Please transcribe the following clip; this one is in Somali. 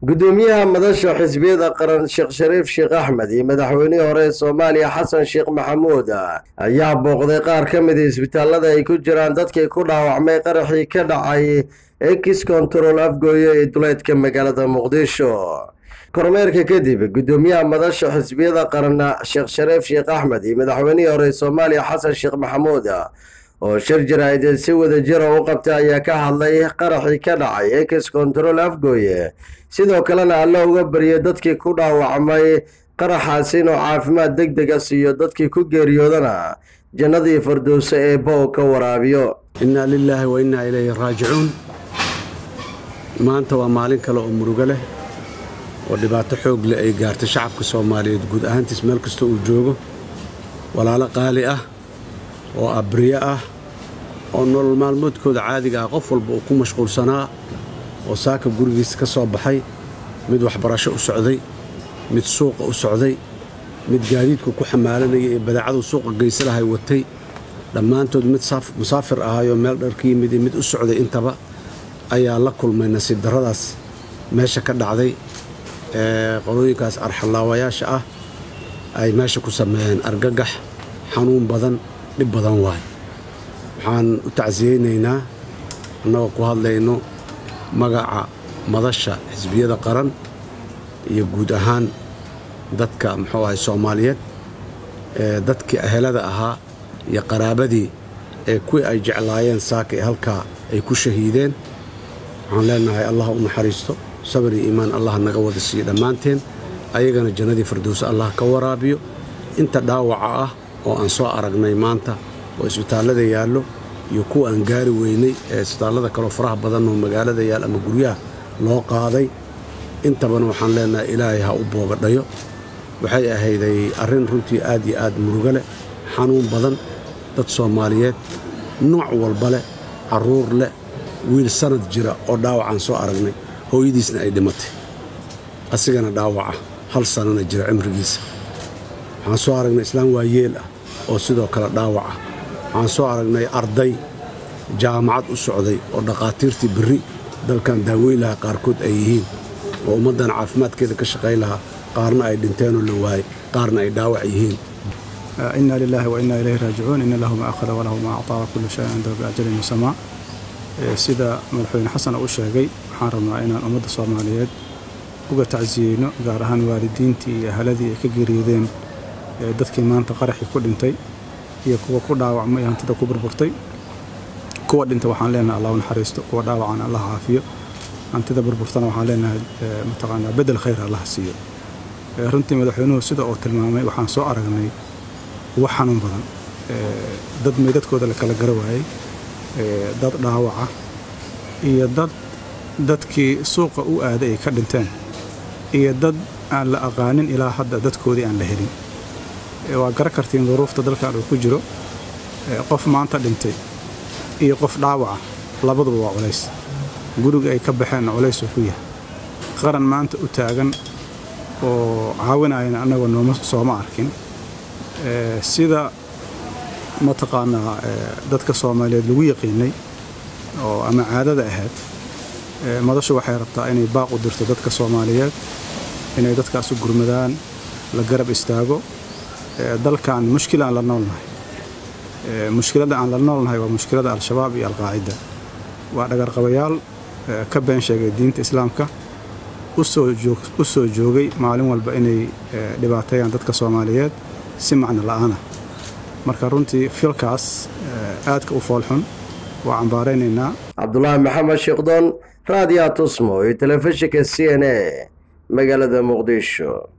gudoomiyaha madasha xisbiyada qaran sheekh shariif sheekh axmed iyo madaxweynihii hore ee soomaaliya xasan sheekh maxamuud ayaa booqday qaar ka mid isbitaalada ay ku jiraan dadkii ku dhaawacmay qaraxii ka dhacay ekis control afgooye ee duleedka magaalada muqdisho kormeerka kadib gudoomiyaha madasha xisbiyada qaran sheekh shariif sheekh axmed iyo madaxweynihii hore ee soomaaliya xasan sheekh maxamuud oo shir jaraa'id si wada jira u qabtay ayaa ka hadlay qaraxii ka dhacay ekis control afgooye sidoo kalena alla uga baryay dadkii ku dhaawacmay qaraxaas inuu caafimaad deg dega siiyo dadkii ku geeriyoodana jannadii fardowse ee bow ka waraabiyo innaa lilaahi wa innaa ilayhi raajicuun maanta waa maalin kale oo murugo leh oo dhibaato xoog leh ay gaartay shacabka soomaaliyeed guud ahaantiis meel kasta uu joogo walaalo qaali ah oo abriye ah oo nolol maalmoodkooda caadiga ah qof walba uu ku mashquulsanaa oo saaka gurigiisa ka soo baxay mid waxbarasho u socday mid suuqa u socday mid gaadiidku ku xamaalanaya ee badaacadu suuqa geysalahay watay dhammaantood mid musaafir ahayoo meel dharka yimid iyo mid u socday intaba ayaa la kulmay nasiib darradaas meesha ka dhacday ee qolooyinkaas arxallaawayaasha ah ay meesha ku sameeyeen argagax xanuun badan dhib badan waay waxaan u tacsiyeynaynaa annagoo ku hadlayno magaca madasha xisbiyada qaran iyo guud ahaan dadka muxuu ahay soomaaliyeed ee dadkii ahelada ahaa iyo qaraabadii ee kuwii ay jeclaayeen saaka ee halkaa ay ku shahiideen waxaan leenahay allah u naxariisto sabar iyo iimaan allah naga wada siiyo dhammaanteen ayagana jannadii firdowse allah ka waraabiyo inta dhaawaca ah oo aan soo aragnay maanta oo isbitaallada yaallo iyo kuwa aan gaari weynay ee isbitaallada kaloo faraha badan oo magaalada yaal ama guryaha loo qaaday intabana waxaan leenahay ilaahay ha u boogadhayo waxay ahayday arrin runtii aad iyo aad murugo leh xanuun badan dad soomaaliyeed nooc walba leh carruur leh wiil sanad jira oo dhaawacaan soo aragnay hooyadiisna ay dhimatay asigana dhaawaca hal sanana jira cimrigiisa waxaan soo aragnay islaam waayeel ah oo sidoo kale dhaawaca waxaan soo aragnay arday jaamacad u socday oo dhakhaatiirtii berri dalkan daaweyn lahaa qaarkood ay yihiin oo ummaddan caafimaadkeeda ka shaqayn lahaa qaarna ay dhinteenoo la waayey qaarna ay dhaawac yihiin inna lilaahi wa innaa ilayhi raajicuun inna lahu ma akhada walahu ma actaa wa kullu shayin cindahu biajalin musamaa sida madaxweyne xasan u sheegay waxaan rabnaa inaan ummadda soomaaliyeed uga tacsiyeyno gaar ahaan waalidiintii iyo ahaladii ay ka geeriyoodeen dadkii maanta qaraxii ku dhintay iyo kuwa ku dhaawacmay hantida ku burburtay kuwa dhintay waxaan leenahay allah u naxariisto kuwa dhaawacana allah caafiyo hantida burburtana waxaan leenahay mataqaanaa bedel khayr allah siiyo runtii madaxweynuhu sida uu tilmaamay waxaan soo aragnay wax xanuun badan dad meydadkooda la kala gara waayey dad dhaawaca iyo dad dadkii suuqa u aaday ay ka dhinteen iyo dad aan la aqaanin ilaa hadda dadkoodii aan la helin waa gara kartiin duruufta dalkan uu ku jiro qof maanta dhintay iyo qof dhaawaca labaduba waa culays guriga ay ka baxeenna culaysuu ku yahay qaran maanta u taagan oo caawinayana annagoo nooma sooma arkin sida mataqaanaa dadka soomaaliyeed lagu yaqiinay oo ama caadada ahayd madashu waxay rabtaa inay baaq u dirto dadka soomaaliyeed inay dadkaas u gurmadaan la garab istaago dalkan mushkil aan la noolnahay mushkiladda aan la noolnahay waa mushkiladda al-shabaab iyo alqaacida waa dhagarqabayaal ka been sheegay diinta islaamka u soo joogay maalin walba inay dhibaateeyaan dadka soomaaliyeed si macno la'aana marka runtii filkaas aadka u foolxun waa cambaaraynaynaa cabdulaahi maxamed sheekhdon raadiya tusmo iyo telefishinka c n a magaalada muqdisho